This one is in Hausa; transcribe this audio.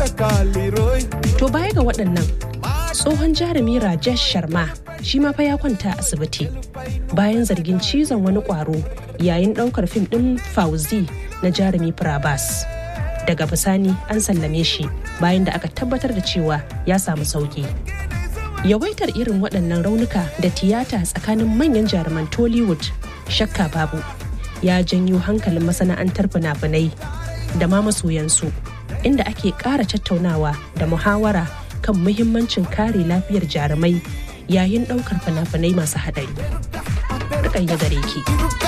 To baya ga waɗannan tsohon jarumi Rajesh Sharma shi ma fa ya kwanta asibiti bayan zargin cizon wani ƙwaro yayin ɗaukar fim ɗin Fauzi na jarumi Prabas. Daga bisani an sallame shi bayan da aka tabbatar da cewa ya samu sauki. Yawaitar irin waɗannan raunuka da tiyata tsakanin manyan jaruman Tollywood shakka babu ya janyo hankalin masana'antar fina-finai da ma masoyansu inda ake ƙara tattaunawa da muhawara kan muhimmancin kare lafiyar jarumai yayin ɗaukar fina-finai masu haɗari. Rukayya gare ki.